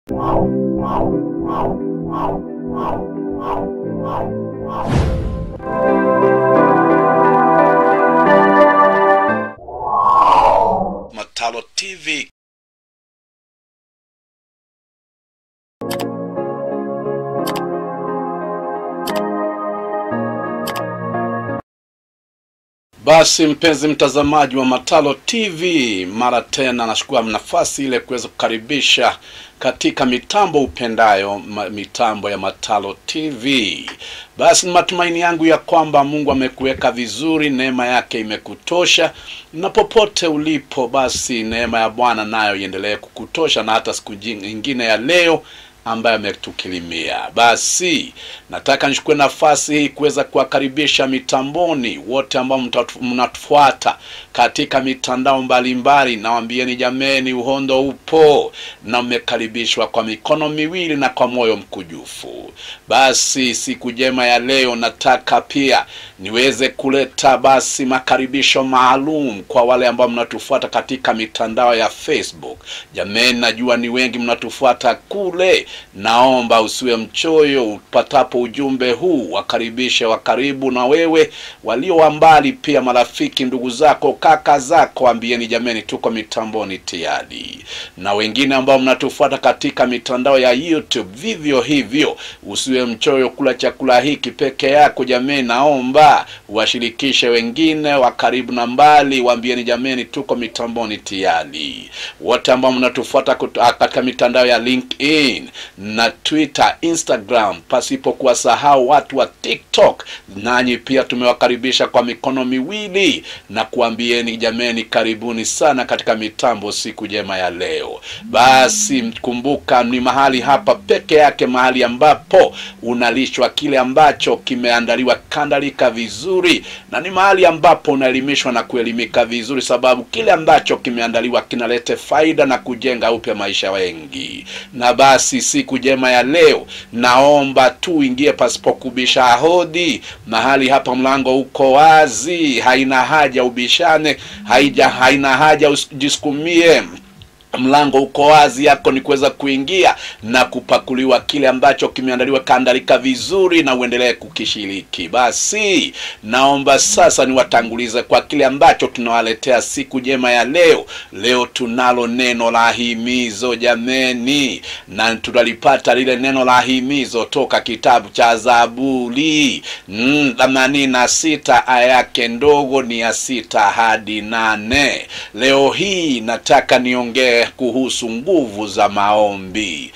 Matalo TV. Basi mpenzi mtazamaji wa Matalo TV, mara tena nashukua nafasi ile kuweza kukaribisha katika mitambo upendayo ma, mitambo ya Matalo TV. Basi ni matumaini yangu ya kwamba Mungu amekuweka vizuri, neema yake imekutosha, na popote ulipo, basi neema ya Bwana nayo iendelee kukutosha, na hata siku nyingine ya leo ambaye ametukilimia. Basi nataka nichukue nafasi hii kuweza kuwakaribisha mitamboni wote ambao mtatu- mnatufuata katika mitandao mbalimbali. Nawambieni jameni, uhondo upo na mmekaribishwa kwa mikono miwili na kwa moyo mkujufu. Basi siku njema ya leo nataka pia niweze kuleta basi makaribisho maalum kwa wale ambao mnatufuata katika mitandao ya Facebook. Jameni, najua ni wengi mnatufuata kule naomba usiwe mchoyo upatapo ujumbe huu, wakaribishe wa karibu na wewe, walio wa mbali pia, marafiki, ndugu zako, kaka zako, ambieni jameni, tuko mitamboni tayari. Na wengine ambao mnatufuata katika mitandao ya YouTube, vivyo hivyo, usiwe mchoyo kula chakula hiki peke yako. Jameni, naomba washirikishe wengine wa karibu na mbali, waambieni jameni, tuko mitamboni tayari. Wote ambao mnatufuata kut- katika mitandao ya LinkedIn na Twitter, Instagram, pasipo kuwasahau watu wa TikTok, nanyi pia tumewakaribisha kwa mikono miwili na kuambieni jameni, karibuni sana katika mitambo siku njema ya leo. Basi kumbuka, ni mahali hapa peke yake, mahali ambapo unalishwa kile ambacho kimeandaliwa kandalika vizuri, na ni mahali ambapo unaelimishwa na kuelimika vizuri, sababu kile ambacho kimeandaliwa kinalete faida na kujenga upya maisha wengi. Na basi siku njema ya leo, naomba tu ingie pasipo kubisha hodi. Mahali hapa mlango uko wazi, haina haja ubishane, haija haina haja ujisukumie mlango uko wazi, yako ni kuweza kuingia na kupakuliwa kile ambacho kimeandaliwa kaandalika vizuri, na uendelee kukishiriki. Basi naomba sasa niwatangulize kwa kile ambacho tunawaletea siku njema ya leo. Leo tunalo neno la himizo jameni, na tunalipata lile neno la himizo toka kitabu cha Zaburi mm, themanini na sita aya yake ndogo ni ya sita hadi nane. Leo hii nataka niongee kuhusu nguvu za maombi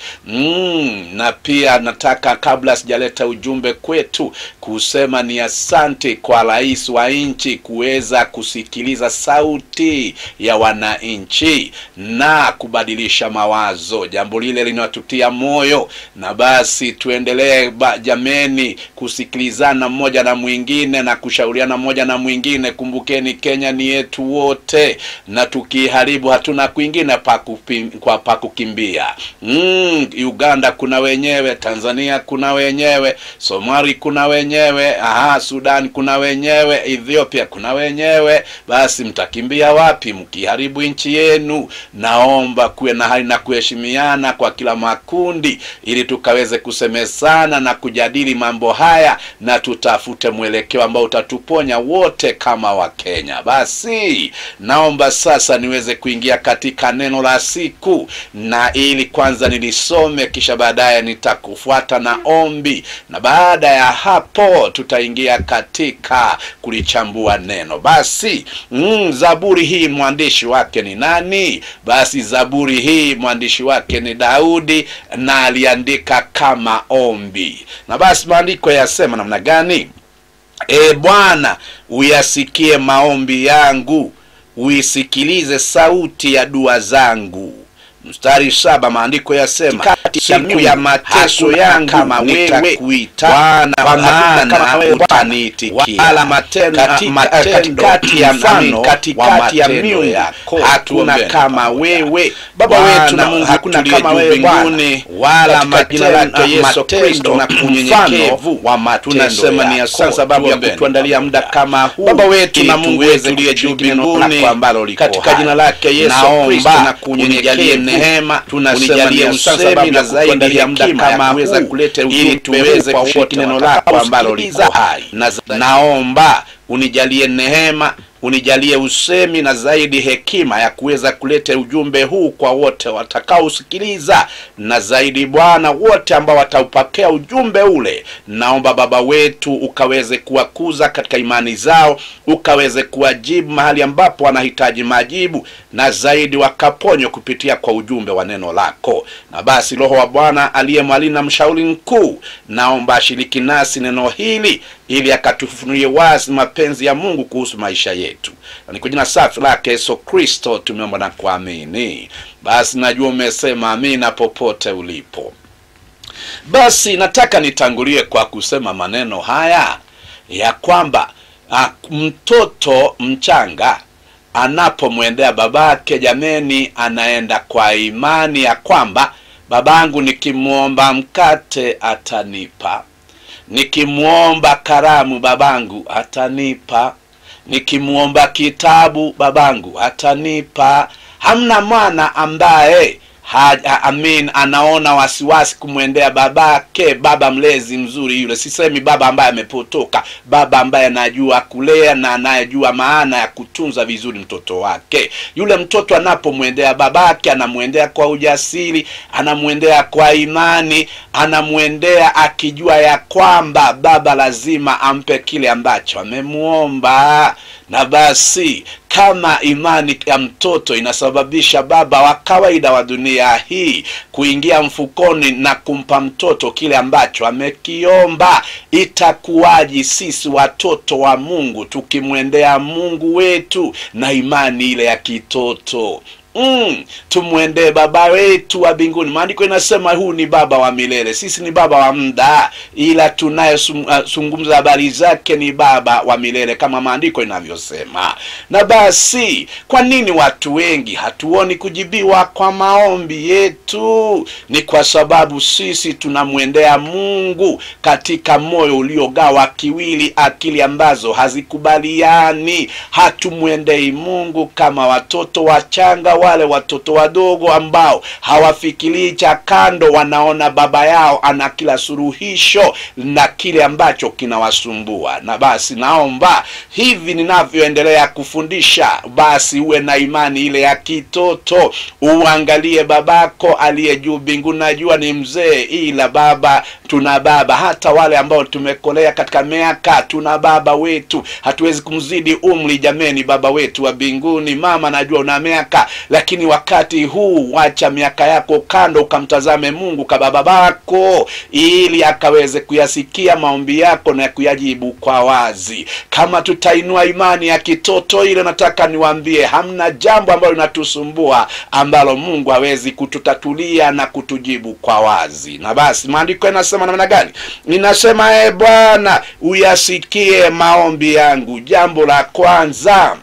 mm, na pia nataka kabla sijaleta ujumbe kwetu kusema ni asante kwa rais wa nchi kuweza kusikiliza sauti ya wananchi na kubadilisha mawazo. Jambo lile linatutia moyo, na basi tuendelee ba, jameni kusikilizana mmoja na mwingine na kushauriana mmoja na mwingine. Kumbukeni Kenya ni yetu wote, na tukiharibu hatuna kwingine pa kupim- kwa pa kukimbia. Mm, Uganda kuna wenyewe, Tanzania kuna wenyewe, Somali kuna wenyewe, aha, Sudan kuna wenyewe, Ethiopia kuna wenyewe. Basi mtakimbia wapi mkiharibu nchi yenu? Naomba kuwe na hali na kuheshimiana kwa kila makundi, ili tukaweze kusemezana na kujadili mambo haya na tutafute mwelekeo ambao utatuponya wote kama Wakenya. Basi naomba sasa niweze kuingia katika neno la siku, na ili kwanza nilisome, kisha baadaye nitakufuata na ombi, na baada ya hapo tutaingia katika kulichambua neno. Basi mm, Zaburi hii mwandishi wake ni nani? Basi Zaburi hii mwandishi wake ni Daudi, na aliandika kama ombi, na basi maandiko yasema namna gani? E Bwana, uyasikie maombi yangu, uisikilize sauti ya dua zangu. Mstari saba maandiko yasema siku ya mateso yangu nitakuita Bwana, kwa maana utaniitikia. Wala matendo katikati ya mfano katikati ya miungu hakuna kama wewe Baba wetu na Mungu, hakuna kama wewe Bwana, wala jina lake Yesu Kristo na kunyenyekevu wa matendo tunasema ni asante sababu ya kutuandalia muda kama huu Baba wetu na Mungu wetu uliye juu mbinguni katika jina lake Yesu Kristo na kunyenyekevu neema, Tunasema unijalie ni asante usemi sababu na ya zaidi kutuandalia muda hekima kama ya kuweza huu, kuleta ili ujumbe tuweze kwa kushiriki wote neno lako ambalo liko watakaosikiliza. hai. Na za- naomba unijalie neema unijalie usemi na zaidi hekima ya kuweza kuleta ujumbe huu kwa wote watakaosikiliza, na zaidi Bwana, wote ambao wataupokea ujumbe ule, naomba Baba wetu ukaweze kuwakuza katika imani zao, ukaweze kuwajibu mahali ambapo wanahitaji majibu, na zaidi wakaponywa kupitia kwa ujumbe wa neno lako. Na basi Roho wa Bwana aliye mwalimu na mshauri mkuu, naomba ashiriki nasi neno hili ili akatufunulie wazi mapenzi ya Mungu kuhusu maisha yetu. Na ni kwa jina safi lake Yesu Kristo tumeomba na kuamini. Basi najua umesema amina popote ulipo. Basi nataka nitangulie kwa kusema maneno haya ya kwamba ah, mtoto mchanga anapomwendea babake, jameni, anaenda kwa imani ya kwamba babangu nikimwomba mkate atanipa nikimwomba karamu babangu atanipa, nikimwomba kitabu babangu atanipa. Hamna mwana ambaye ha, ha, amin anaona wasiwasi kumwendea babake, baba mlezi mzuri yule. Sisemi baba ambaye amepotoka, baba ambaye anajua kulea na anayejua maana ya kutunza vizuri mtoto wake. Yule mtoto anapomwendea babake, anamwendea kwa ujasiri, anamwendea kwa imani, anamwendea akijua ya kwamba baba lazima ampe kile ambacho amemwomba. Na basi kama imani ya mtoto inasababisha baba wa kawaida wa dunia hii kuingia mfukoni na kumpa mtoto kile ambacho amekiomba, itakuwaji sisi watoto wa Mungu tukimwendea Mungu wetu na imani ile ya kitoto? Mm, tumwendee baba wetu wa mbinguni. Maandiko inasema huu ni baba wa milele, sisi ni baba wa muda, ila tunayezungumza habari zake ni baba wa milele kama maandiko inavyosema. Na basi, kwa nini watu wengi hatuoni kujibiwa kwa maombi yetu? Ni kwa sababu sisi tunamwendea Mungu katika moyo uliogawa kiwili, akili ambazo hazikubaliani. Hatumwendei Mungu kama watoto wachanga wale watoto wadogo ambao hawafikirii cha kando, wanaona baba yao ana kila suluhisho na kile ambacho kinawasumbua. Na basi naomba hivi ninavyoendelea kufundisha, basi uwe na imani ile ya kitoto, uangalie babako aliye juu mbinguni. Najua ni mzee, ila baba, tuna baba. Hata wale ambao tumekolea katika miaka, tuna baba wetu, hatuwezi kumzidi umri. Jameni, baba wetu wa mbinguni. Mama, najua una miaka lakini wakati huu wacha miaka yako kando, ukamtazame Mungu kama babako, ili akaweze kuyasikia maombi yako na kuyajibu kwa wazi. Kama tutainua imani ya kitoto ile, nataka niwaambie, hamna jambo ambalo linatusumbua ambalo Mungu hawezi kututatulia na kutujibu kwa wazi. Na basi maandiko yanasema namna gani? Ninasema, e Bwana, uyasikie maombi yangu. Jambo la kwanza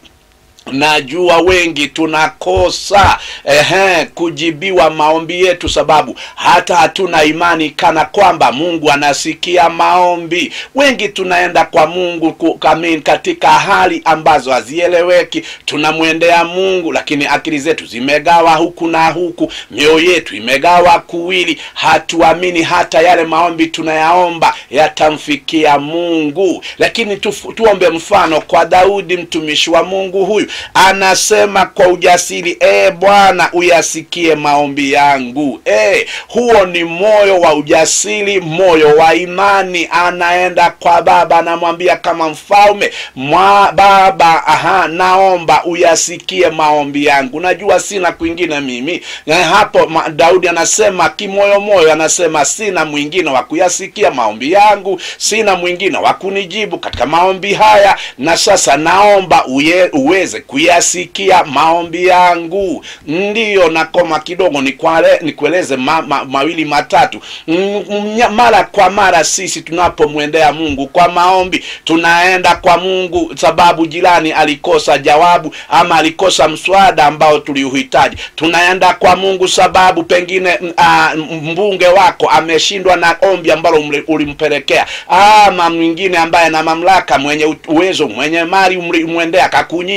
Najua wengi tunakosa ehe, kujibiwa maombi yetu, sababu hata hatuna imani kana kwamba Mungu anasikia maombi. Wengi tunaenda kwa Mungu kukamin katika hali ambazo hazieleweki. Tunamwendea Mungu, lakini akili zetu zimegawa huku na huku, mioyo yetu imegawa kuwili. Hatuamini hata yale maombi tunayaomba yatamfikia Mungu. Lakini tu, tuombe mfano kwa Daudi mtumishi wa Mungu huyu anasema kwa ujasiri, e Bwana, uyasikie maombi yangu. E, huo ni moyo wa ujasiri, moyo wa imani. Anaenda kwa Baba, anamwambia kama mfalme mwa Baba, aha, naomba uyasikie maombi yangu. Najua sina kwingine mimi. Na hapo ma, Daudi anasema kimoyo moyo, anasema sina mwingine wa kuyasikia maombi yangu, sina mwingine wa kunijibu katika maombi haya, na sasa naomba uye, uweze kuyasikia maombi yangu. Ndiyo, nakoma kidogo nikwale, nikueleze ma, ma, mawili matatu. M, mara kwa mara sisi tunapomwendea Mungu kwa maombi, tunaenda kwa Mungu sababu jirani alikosa jawabu ama alikosa mswada ambao tuliuhitaji. Tunaenda kwa Mungu sababu pengine uh, mbunge wako ameshindwa na ombi ambalo ulimpelekea, ama mwingine ambaye na mamlaka, mwenye uwezo, mwenye mali umwendea akakunyima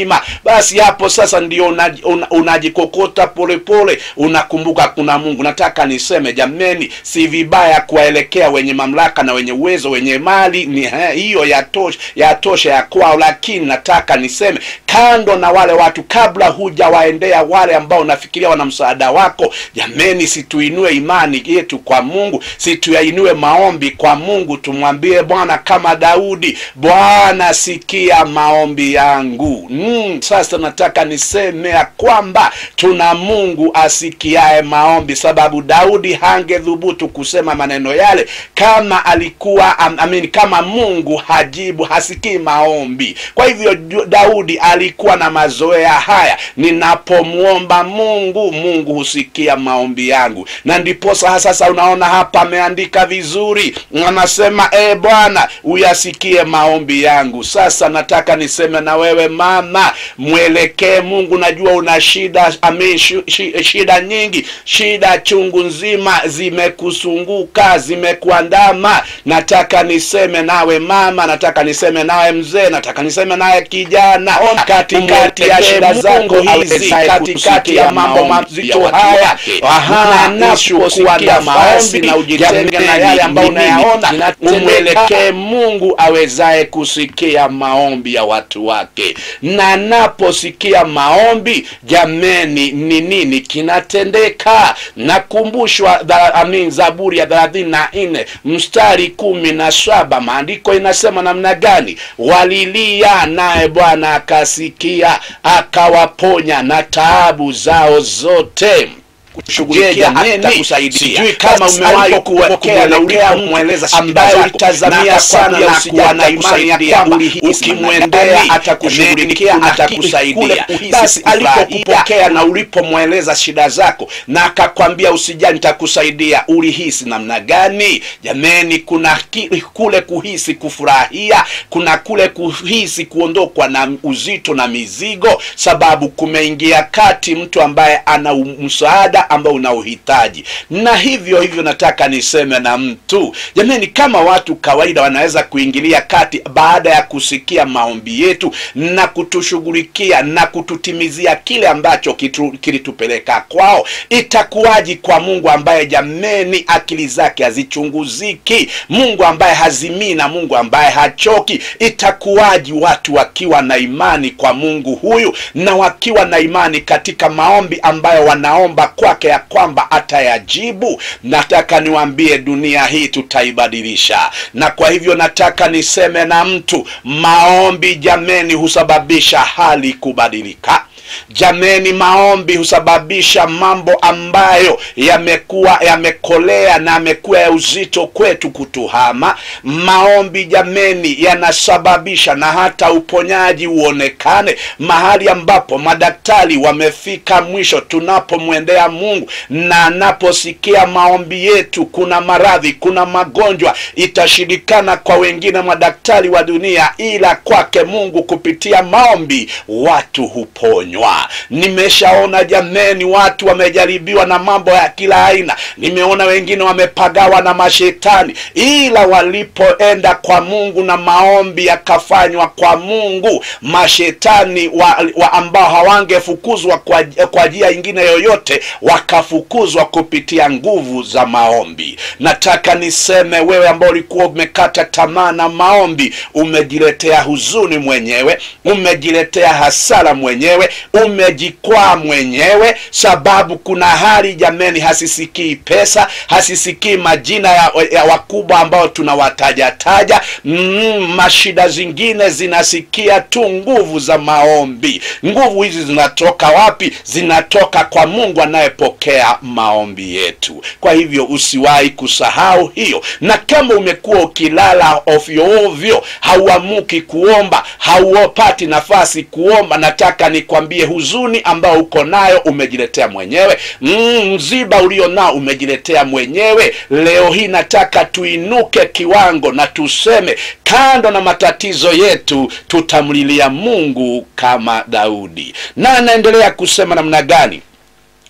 basi hapo sasa ndio unaji- una- unajikokota polepole unakumbuka kuna mungu nataka niseme jameni si vibaya kuwaelekea wenye mamlaka na wenye uwezo wenye mali ni he, hiyo yatosha yatosha ya kwao lakini nataka niseme kando na wale watu kabla hujawaendea wale ambao unafikiria wana msaada wako jameni situinue imani yetu kwa mungu situyainue maombi kwa mungu tumwambie bwana kama daudi bwana sikia maombi yangu mm, sasa nataka niseme ya kwamba tuna mungu asikiae maombi sababu daudi hangedhubutu kusema maneno yale kama alikuwa am, amin, kama mungu hajibu hasikii maombi kwa hivyo Ju- daudi alikuwa na mazoea haya ninapomwomba mungu mungu husikia maombi yangu na ndiposa sasa unaona hapa ameandika vizuri anasema e bwana uyasikie maombi yangu sasa nataka niseme na wewe mama mwelekee mungu najua una shida amin, shi, shi, shida nyingi shida chungu nzima zimekusunguka zimekuandama nataka niseme nawe mama nataka niseme nawe mzee nataka niseme nawe kijana katikati ya shida zako hizi katikati ya mambo mazito haya aha napokuwa nafasi na ujitenge na yale ambayo unayaona umwelekee mungu awezaye kusikia maombi ya watu wake na naposikia maombi jameni ni nini kinatendeka nakumbushwa dha- amin zaburi ya thelathini na nne mstari kumi na saba maandiko inasema namna gani walilia naye bwana akasikia akawaponya na taabu zao zote kushughulikia jameni, atakusaidia. sijui kama Basi umewahi alipokupokea na ulipomweleza shida ambaye zako, ulitazamia na sana na akakwambia kuwa na imani ya atakusaidia, kwamba ulihisi ukimwendea namna gani, atakushughulikia kuna atakusaidia kule kuhisi basi kufurahia. alipokupokea na ulipomweleza shida zako na akakwambia usijali nitakusaidia ulihisi namna gani jameni kuna ki, kule kuhisi kufurahia kuna kule kuhisi kuondokwa na uzito na mizigo sababu kumeingia kati mtu ambaye ana u- msaada ambao unauhitaji na hivyo hivyo nataka niseme na mtu jamani kama watu kawaida wanaweza kuingilia kati baada ya kusikia maombi yetu na kutushughulikia na kututimizia kile ambacho kitu, kilitupeleka kwao itakuwaji kwa mungu ambaye jameni akili zake hazichunguziki mungu ambaye hazimii na mungu ambaye hachoki itakuwaji watu wakiwa na imani kwa mungu huyu na wakiwa na imani katika maombi ambayo wanaomba kwake ya kwamba atayajibu nataka niwaambie dunia hii tutaibadilisha na kwa hivyo nataka niseme na mtu maombi jameni husababisha hali kubadilika jameni maombi husababisha mambo ambayo yamekuwa yamekolea na yamekuwa ya uzito kwetu kutuhama maombi jameni yanasababisha na hata uponyaji uonekane mahali ambapo madaktari wamefika mwisho tunapomwendea mungu na anaposikia maombi yetu kuna maradhi kuna magonjwa itashirikana kwa wengine madaktari wa dunia ila kwake mungu kupitia maombi watu huponywa nimeshaona jameni watu wamejaribiwa na mambo ya kila aina nimeona wengine wamepagawa na mashetani ila walipoenda kwa mungu na maombi yakafanywa kwa mungu mashetani wa, wa ambao hawangefukuzwa kwa, kwa njia ingine yoyote wakafukuzwa kupitia nguvu za maombi nataka niseme wewe ambao ulikuwa umekata tamaa na maombi umejiletea huzuni mwenyewe umejiletea hasara mwenyewe umejikwaa mwenyewe sababu kuna hali jameni hasisikii pesa hasisikii majina ya, ya wakubwa ambao tunawatajataja mm, mashida zingine zinasikia tu nguvu za maombi nguvu hizi zinatoka wapi zinatoka kwa mungu anayepokea maombi yetu kwa hivyo usiwahi kusahau hiyo na kama umekuwa ukilala ovyo ovyo hauamuki kuomba hauopati nafasi kuomba nataka nikwambie huzuni ambao uko nayo umejiletea mwenyewe mm, mziba ulio nao umejiletea mwenyewe leo hii nataka tuinuke kiwango na tuseme kando na matatizo yetu tutamlilia mungu kama daudi na anaendelea kusema namna gani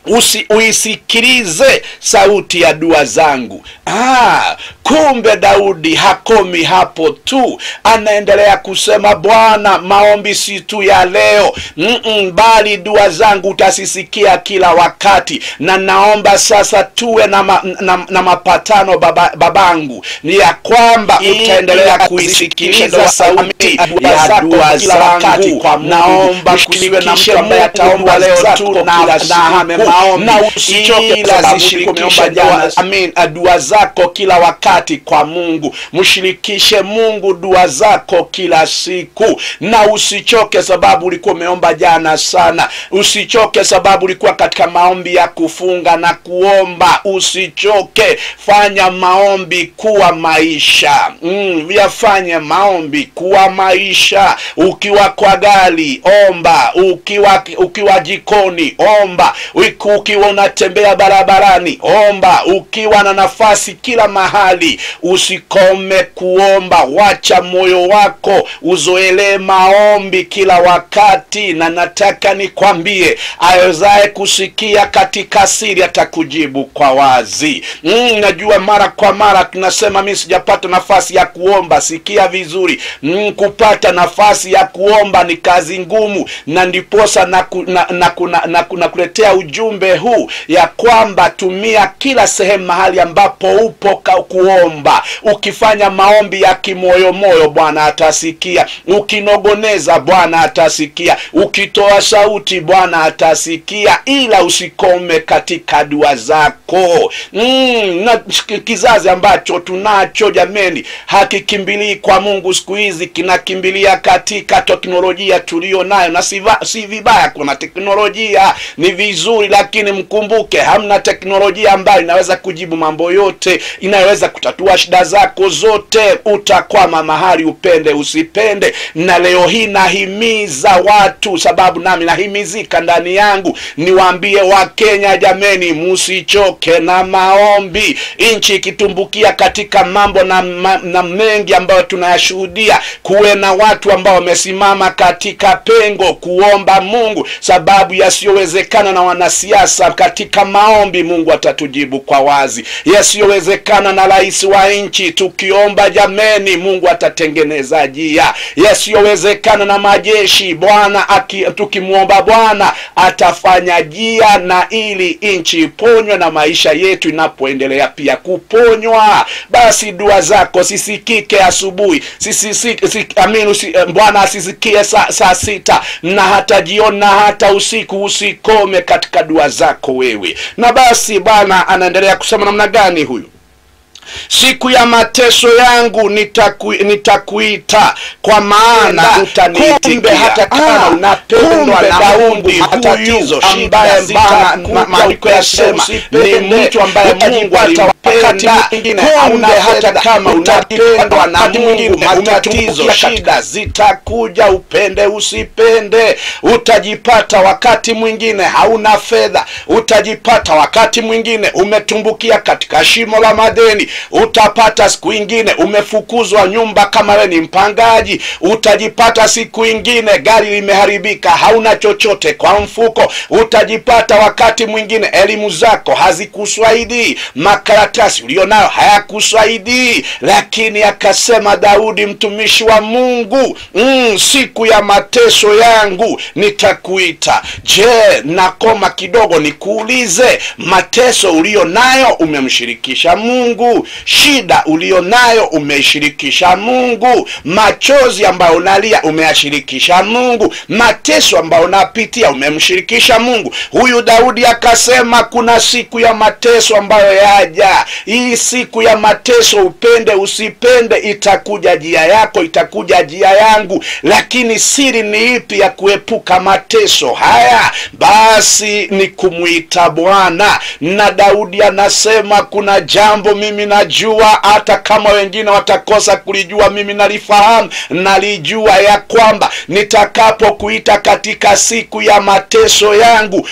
usi uisikilize sauti ya dua zangu. Ah, kumbe Daudi hakomi hapo tu, anaendelea kusema Bwana, maombi si tu ya leo Mm-mm, bali dua zangu utasisikia kila wakati, na naomba sasa tuwe na, ma, na, na mapatano baba, babangu ni ya kwamba utaendelea kuisikiliza sauti ya dua zangu. Naomba kusiwe na mtu ambaye ataomba leo tu na na hame maombi, na usichoke ila zishirikishe dua, amin, dua zako kila wakati kwa Mungu. Mshirikishe Mungu dua zako kila siku, na usichoke sababu ulikuwa umeomba jana sana. Usichoke sababu ulikuwa katika maombi ya kufunga na kuomba. Usichoke, fanya maombi kuwa maisha. Mm, yafanye maombi kuwa maisha. Ukiwa kwa gari omba, ukiwa ukiwa jikoni omba, Uki- ukiwa unatembea barabarani omba, ukiwa na nafasi kila mahali usikome kuomba. Wacha moyo wako uzoelee maombi kila wakati, na nataka nikwambie, awezaye kusikia katika siri atakujibu kwa wazi. Mm, najua mara kwa mara tunasema mi sijapata nafasi ya kuomba. Sikia vizuri, mm, kupata nafasi ya kuomba ni kazi ngumu, na ndiposa na, ku, na, na, ku- na, na, ku- na kuletea ujumbe huu ya kwamba tumia kila sehemu mahali ambapo upo ka kuomba. Ukifanya maombi ya kimoyomoyo, Bwana atasikia. Ukinogoneza, Bwana atasikia. Ukitoa sauti, Bwana atasikia, ila usikome katika dua zako. Mm, na kizazi ambacho tunacho jameni, hakikimbilii kwa Mungu siku hizi, kinakimbilia katika teknolojia tuliyo nayo, na si, va- si vibaya. Kuna teknolojia ni vizuri, lakini mkumbuke, hamna teknolojia ambayo inaweza kujibu mambo yote, inaweza kutatua shida zako zote. Utakwama mahali upende usipende. Na leo hii nahimiza watu, sababu nami nahimizika ndani yangu, niwaambie Wakenya jameni, musichoke na maombi. Nchi ikitumbukia katika mambo na, ma, na mengi ambayo tunayashuhudia, kuwe na watu ambao wamesimama katika pengo kuomba Mungu, sababu yasiyowezekana na wanasiasa katika maombi, Mungu atatujibu kwa wazi. Yasiyowezekana na rais wa nchi, tukiomba jameni, Mungu atatengeneza njia. Yasiyowezekana na majeshi, Bwana aki- tukimwomba Bwana atafanya njia, na ili nchi iponywe na maisha yetu inapoendelea pia kuponywa, basi dua zako sisikike asubuhi, sisi, si, si, amin, usi, eh, Bwana asisikie saa, saa sita na hata jioni na hata usiku. Usikome katika dua zako wewe. Na basi Bwana anaendelea kusema namna gani huyu siku ya mateso yangu nitaku, nitakuita kwa maana utaniitikia. Kumbe hata kama unapendwa na Daudi huyu ambaye Bwana ma- maandiko yasema ni mtu ambaye Mungu alimpenda. Kumbe hata kama unapendwa na Mungu, matatizo, shida zitakuja, upende usipende. Utajipata wakati mwingine hauna fedha, utajipata wakati mwingine umetumbukia katika shimo la madeni utapata siku ingine umefukuzwa nyumba kama we ni mpangaji. Utajipata siku ingine gari limeharibika, hauna chochote kwa mfuko. Utajipata wakati mwingine elimu zako hazikusaidii, makaratasi ulionayo hayakusaidii. Lakini akasema Daudi mtumishi wa Mungu, mm, siku ya mateso yangu nitakuita. Je, nakoma kidogo nikuulize, mateso ulio nayo umemshirikisha Mungu? Shida ulio nayo umeishirikisha Mungu? Machozi ambayo unalia umeyashirikisha Mungu? Mateso ambayo unapitia umemshirikisha Mungu? Huyu Daudi akasema kuna siku ya mateso ambayo yaja. Hii siku ya mateso, upende usipende, itakuja jia yako, itakuja jia yangu. Lakini siri ni ipi ya kuepuka mateso haya? Basi ni kumwita Bwana. Na Daudi anasema kuna jambo mimi ninajua hata kama wengine watakosa kulijua mimi nalifahamu nalijua ya kwamba nitakapokuita katika siku ya mateso yangu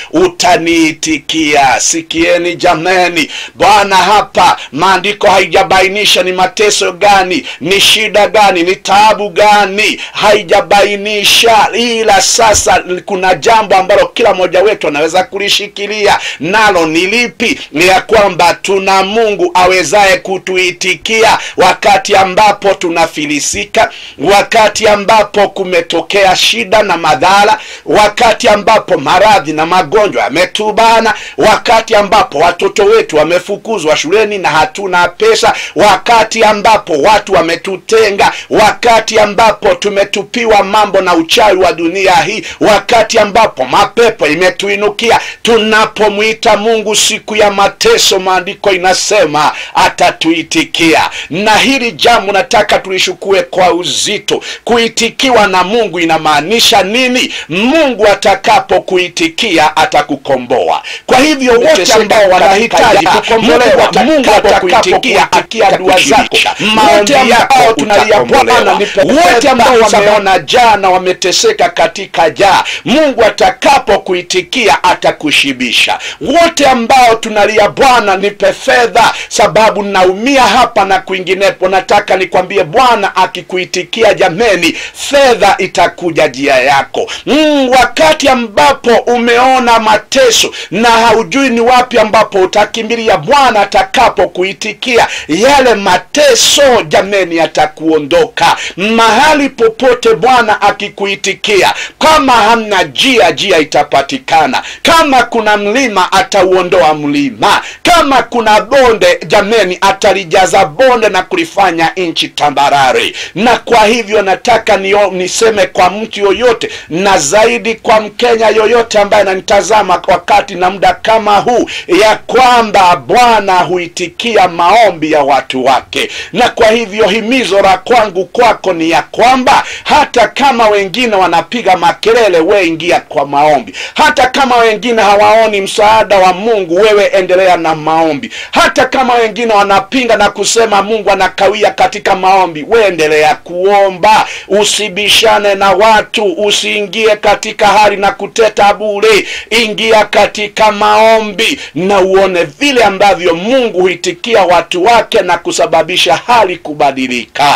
utaniitikia sikieni jameni bwana hapa maandiko haijabainisha ni mateso gani ni shida gani ni taabu gani haijabainisha ila sasa kuna jambo ambalo kila mmoja wetu anaweza kulishikilia nalo ni lipi ni ya kwamba tuna mungu awezaye kutuitikia wakati ambapo tunafilisika wakati ambapo kumetokea shida na madhara wakati ambapo maradhi na magonjwa yametubana wakati ambapo watoto wetu wamefukuzwa shuleni na hatuna pesa wakati ambapo watu wametutenga wakati ambapo tumetupiwa mambo na uchawi wa dunia hii wakati ambapo mapepo imetuinukia tunapomwita mungu siku ya mateso maandiko inasema atatuitikia na hili jambo nataka tulishukue kwa uzito kuitikiwa na mungu inamaanisha nini mungu atakapokuitikia atakukomboa kwa hivyo wote ambao wanahitaji kukombolewa mungu atakapokuitikia akia dua zako maombi yako tunalia bwana wote ambao wameona jaa na wameteseka katika jaa mungu atakapokuitikia atakushibisha wote ambao tunalia bwana nipe fedha sababu naumia hapa na kwinginepo nataka nikwambie bwana akikuitikia jameni fedha itakuja jia yako mm, wakati ambapo umeona mateso na haujui ni wapi ambapo utakimbilia bwana atakapokuitikia yale mateso jameni yatakuondoka mahali popote bwana akikuitikia kama hamna jia jia itapatikana kama kuna mlima atauondoa mlima kama kuna bonde jameni atalijaza bonde na kulifanya nchi tambarare na kwa hivyo nataka nio, niseme kwa mtu yoyote na zaidi kwa mkenya yoyote ambaye ananitazama wakati na muda kama huu ya kwamba bwana huitikia maombi ya watu wake na kwa hivyo himizo la kwangu kwako ni ya kwamba hata kama wengine wanapiga makelele we ingia kwa maombi hata kama wengine hawaoni msaada wa mungu wewe endelea na maombi hata kama wengine wanapinga na kusema mungu anakawia katika maombi we endelea kuomba usibishane na watu usiingie katika hali na kuteta bure ingia katika maombi na uone vile ambavyo mungu huitikia watu wake na kusababisha hali kubadilika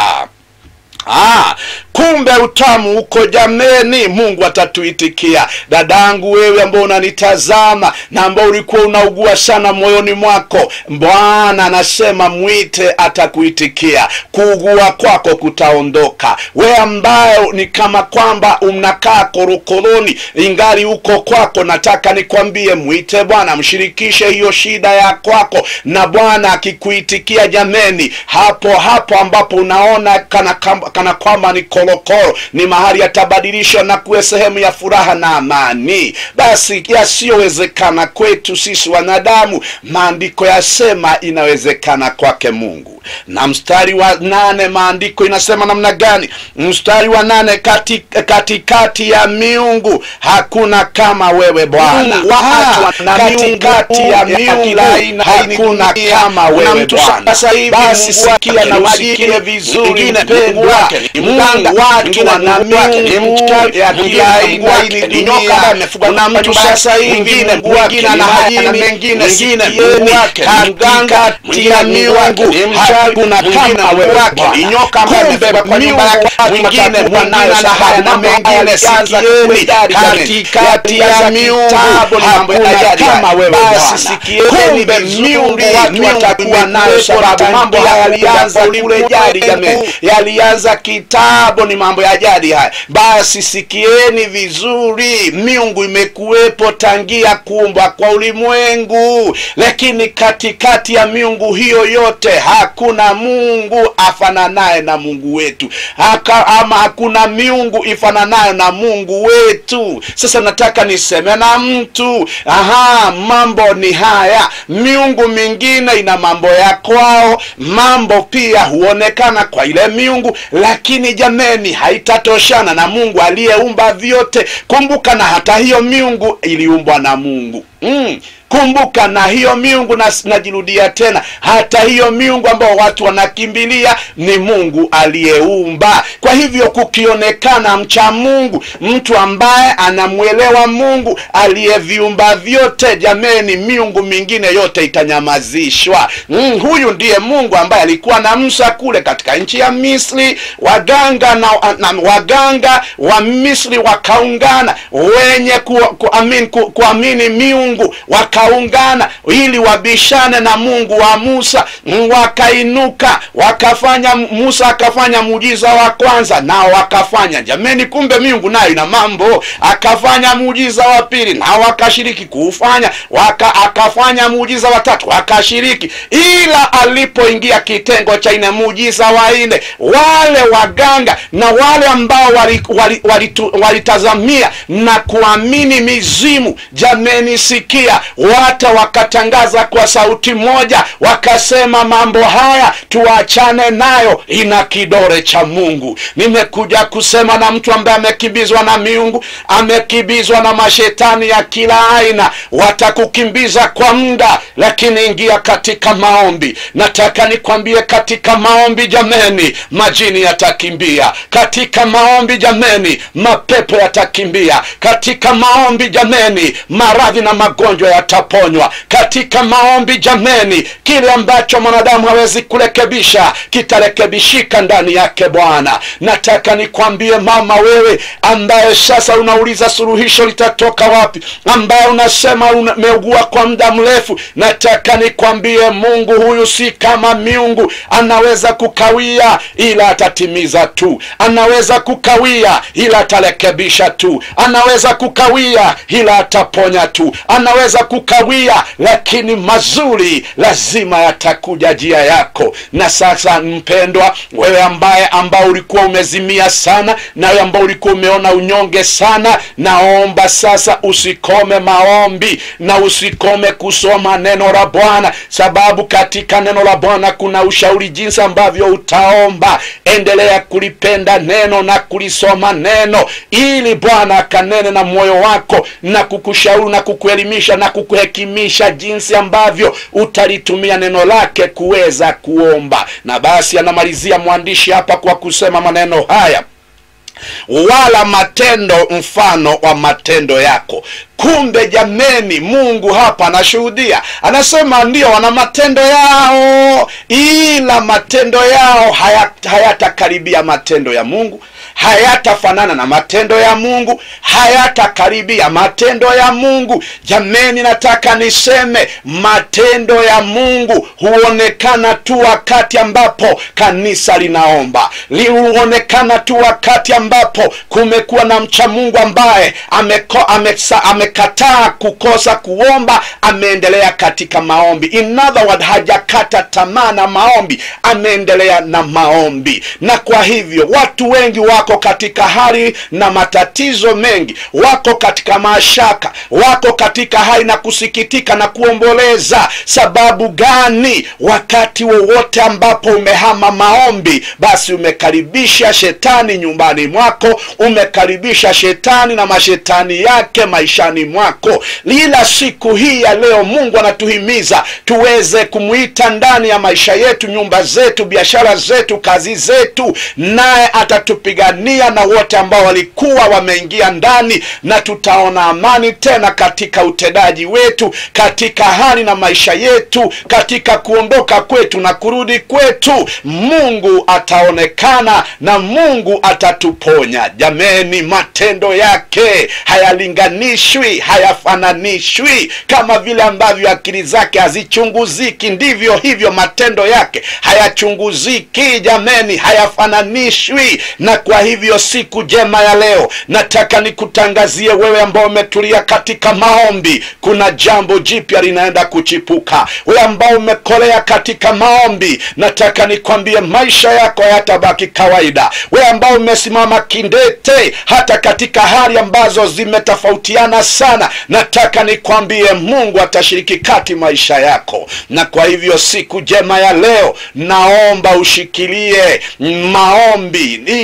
Ah, kumbe utamu uko jameni mungu atatuitikia dadangu wewe ambao unanitazama na ambao ulikuwa unaugua sana moyoni mwako bwana anasema mwite atakuitikia kuugua kwako kutaondoka we ambayo ni kama kwamba unakaa korokoroni ingali uko kwako nataka nikwambie mwite bwana mshirikishe hiyo shida ya kwako na bwana akikuitikia jameni hapo hapo ambapo unaona kana, kana kwamba ni korokoro ni mahali yatabadilishwa na kuwe sehemu ya furaha na amani basi yasiyowezekana kwetu sisi wanadamu maandiko yasema inawezekana kwake mungu na mstari wa nane maandiko inasema namna gani mstari wa nane katikati kati, kati ya miungu hakuna kama wewe bwana katikati ya miungu hakuna kama wewe bwana basi sikia na usikie vizuri mpendwa mungu watu wana miungu ya kila aina hii ni dunia kuna mtu sasa hivi mwingine ana majini mengine sikieni katikati ya miungu hakuna kama wewe wake nyoka amebeba kwa nyumba yake mwingine mwanayo sahaya na mengine sikieni katikati ya miungu hakuna kama wewe basi sikieni miungu watu watakuwa nayo sababu mambo haya yalianza kule jadi jameni yalianza kitambo ni mambo ya jadi haya basi sikieni vizuri miungu imekuwepo tangia kuumbwa kwa ulimwengu lakini katikati ya miungu hiyo yote hakuna mungu afananaye na mungu wetu Haka, ama hakuna miungu ifananayo na mungu wetu sasa nataka niseme na mtu aha mambo ni haya miungu mingine ina mambo ya kwao mambo pia huonekana kwa ile miungu lakini jameni haitatoshana na mungu aliyeumba vyote kumbuka na hata hiyo miungu iliumbwa na mungu mm. kumbuka na hiyo miungu na, najirudia tena hata hiyo miungu ambao watu wanakimbilia ni mungu aliyeumba kwa hivyo kukionekana mcha mungu mtu ambaye anamwelewa mungu aliyeviumba vyote jameni miungu mingine yote itanyamazishwa mm, huyu ndiye mungu ambaye alikuwa na msa kule katika nchi ya misri waganga na, na waganga wa misri wakaungana wenye ku, kuamini, ku, kuamini miungu wakaungana ili wabishane na mungu wa musa Mm, wakainuka wakafanya musa akafanya muujiza wa kwanza nao wakafanya jameni kumbe miungu nayo ina mambo akafanya muujiza wa pili nao wakashiriki kuufanya waka, akafanya muujiza wa tatu wakashiriki ila alipoingia kitengo cha ine muujiza wa nne wale waganga na wale ambao walitazamia wali, wali, wali walitazamia na kuamini mizimu jameni sikia wata wakatangaza kwa sauti moja wakasema mambo haya tuachane nayo ina kidore cha mungu nimekuja kusema na mtu ambaye amekimbizwa na miungu amekimbizwa na mashetani ya kila aina watakukimbiza kwa muda lakini ingia katika maombi nataka nikwambie katika maombi jameni majini yatakimbia katika maombi jameni mapepo yatakimbia katika maombi jameni maradhi na magonjwa yataponywa katika maombi jameni kile ambacho mwanadamu hawezi kurekebisha kitarekebishika ndani yake bwana nataka nikwambie mama wewe ambaye sasa unauliza suluhisho litatoka wapi ambaye unasema umeugua kwa muda mrefu nataka nikwambie mungu huyu si kama miungu anaweza kukawia ila atatimiza tu anaweza kukawia ila atarekebisha tu anaweza kukawia ila ataponya tu anaweza kukawia lakini mazuri lazima yatakuja njia yako na sasa mpendwa wewe ambaye ambao ulikuwa umezimia sana na wewe ambao ulikuwa umeona unyonge sana naomba sasa usikome maombi na usikome kusoma neno la bwana sababu katika neno la bwana kuna ushauri jinsi ambavyo utaomba endelea kulipenda neno na kulisoma neno ili bwana akanene na moyo wako na kukushauri na kukuelimisha na kukuhekimisha jinsi ambavyo utalitumia neno lake kuweza kuomba na basi anamalizia mwandishi hapa kwa kusema maneno haya wala matendo mfano wa matendo yako kumbe jameni mungu hapa anashuhudia anasema ndio wana matendo yao ila matendo yao hayatakaribia haya matendo ya mungu hayatafanana na matendo ya mungu hayatakaribia matendo ya mungu jameni nataka niseme matendo ya mungu huonekana tu wakati ambapo kanisa linaomba huonekana tu wakati ambapo kumekuwa na mcha mungu ambaye ameko, amesa, amekataa kukosa kuomba ameendelea katika maombi in other word hajakata tamaa na maombi ameendelea na maombi na kwa hivyo watu wengi wako katika hali na matatizo mengi wako katika mashaka wako katika hali na kusikitika na kuomboleza sababu gani wakati wowote ambapo umehama maombi basi umekaribisha shetani nyumbani mwako umekaribisha shetani na mashetani yake maishani mwako ila siku hii ya leo mungu anatuhimiza tuweze kumwita ndani ya maisha yetu nyumba zetu biashara zetu kazi zetu naye atatupigania na wote ambao walikuwa wameingia ndani na tutaona amani tena katika utendaji wetu katika hali na maisha yetu katika kuondoka kwetu na kurudi kwetu mungu ataonekana na mungu atatuponya jameni matendo yake hayalinganishwi hayafananishwi kama vile ambavyo akili zake hazichunguziki ndivyo hivyo matendo yake hayachunguziki jameni hayafananishwi na kwa hivyo siku jema ya leo nataka nikutangazie wewe ambao umetulia katika maombi kuna jambo jipya linaenda kuchipuka wewe ambao umekolea katika maombi nataka nikwambie maisha yako hayatabaki kawaida wewe ambao umesimama kindete hata katika hali ambazo zimetofautiana sana nataka nikwambie mungu atashiriki kati maisha yako na kwa hivyo siku jema ya leo naomba ushikilie maombi ili ushuhudi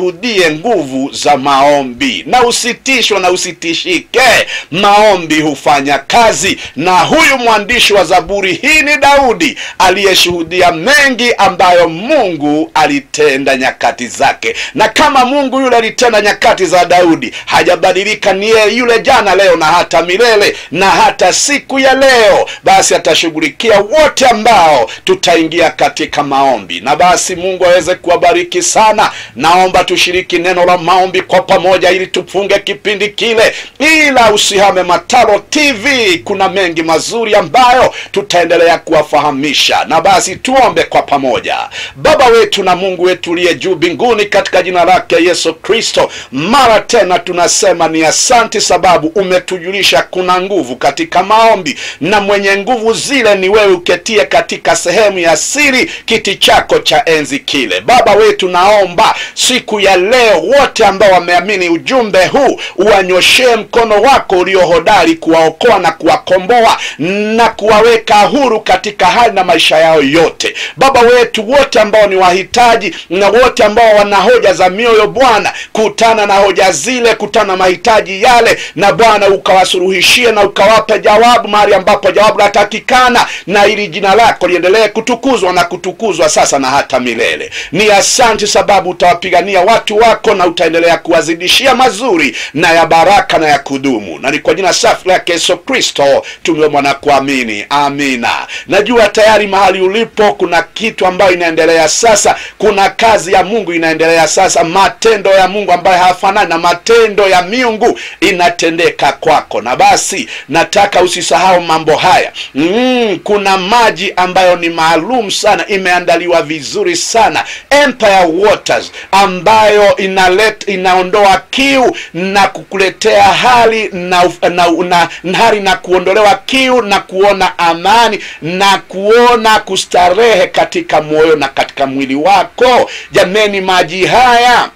ushuhudie nguvu za maombi na usitishwe na usitishike maombi hufanya kazi na huyu mwandishi wa zaburi hii ni daudi aliyeshuhudia mengi ambayo mungu alitenda nyakati zake na kama mungu yule alitenda nyakati za daudi hajabadilika ni yeye yule jana leo na hata milele na hata siku ya leo basi atashughulikia wote ambao tutaingia katika maombi na basi mungu aweze kuwabariki sana naomba tushiriki neno la maombi kwa pamoja ili tufunge kipindi kile ila usihame matalo tv kuna mengi mazuri ambayo tutaendelea kuwafahamisha na basi tuombe kwa pamoja baba wetu na mungu wetu uliye juu mbinguni katika jina lake yesu kristo mara tena tunasema ni asanti sababu umetujulisha kuna nguvu katika maombi na mwenye nguvu zile ni wewe uketie katika sehemu ya siri kiti chako cha enzi kile baba wetu naomba siku ya leo wote ambao wameamini ujumbe huu uwanyoshee mkono wako uliohodari kuwaokoa na kuwakomboa na kuwaweka huru katika hali na maisha yao yote baba wetu wote ambao ni wahitaji na wote ambao wana hoja za mioyo bwana kutana na hoja zile kutana na mahitaji yale na bwana ukawasuluhishie na ukawape jawabu mahali ambapo jawabu latakikana na ili jina lako liendelee kutukuzwa na kutukuzwa sasa na hata milele ni asanti sababu utawapigania watu wako na utaendelea kuwazidishia mazuri na ya baraka na ya kudumu na ni kwa jina safi lake yesu kristo tumeomba na kuamini amina najua tayari mahali ulipo kuna kitu ambayo inaendelea sasa kuna kazi ya mungu inaendelea sasa matendo ya mungu ambayo hayafanani na matendo ya miungu inatendeka kwako na basi nataka usisahau mambo haya mm, kuna maji ambayo ni maalum sana imeandaliwa vizuri sana empire waters ambayo inalet, inaondoa kiu na kukuletea hali na, na, na, na hali na kuondolewa kiu na kuona amani na kuona kustarehe katika moyo na katika mwili wako jameni maji haya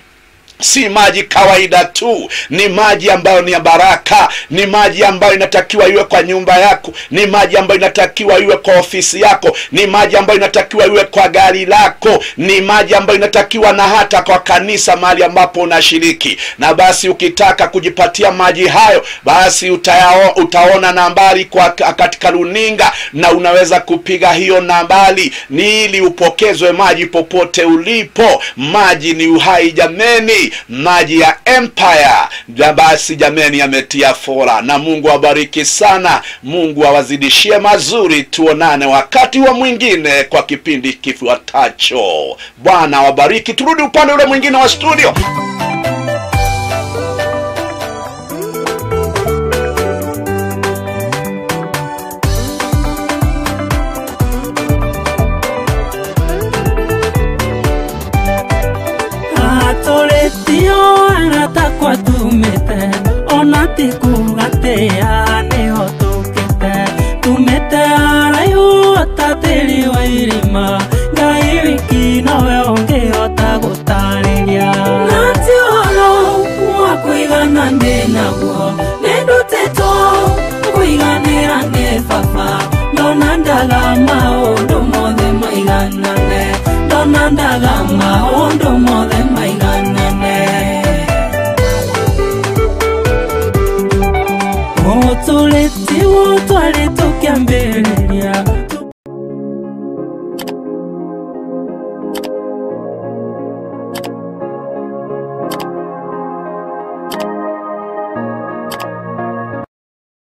si maji kawaida tu ni maji ambayo ni ya baraka ni maji ambayo inatakiwa iwe kwa nyumba yako ni maji ambayo inatakiwa iwe kwa ofisi yako ni maji ambayo inatakiwa iwe kwa gari lako ni maji ambayo inatakiwa na hata kwa kanisa mahali ambapo unashiriki na basi ukitaka kujipatia maji hayo basi utayao, utaona nambari kwa katika runinga na unaweza kupiga hiyo nambari ni ili upokezwe maji popote ulipo maji ni uhai jameni maji ya empire na basi jameni yametia fora na mungu awabariki sana mungu awazidishie mazuri tuonane wakati wa mwingine kwa kipindi kifuatacho bwana awabariki turudi upande ule mwingine wa studio atũrĩtio aratakwa tumĩte ona ti kuga tĩa nĩho tũkĩte tumĩte araihu ta tĩri wa irima ngai wiki nowe ũngĩhota gũtarĩria na ti ũhoro wa kũigana ndĩ naguo nĩ ndutĩtwo kũiganĩra nĩ baba ndona ndaga maũndũ mothe maiganane ndona ndaga maũndũ mothe maiganane ũtũrĩti twarĩ tũkĩambĩrĩria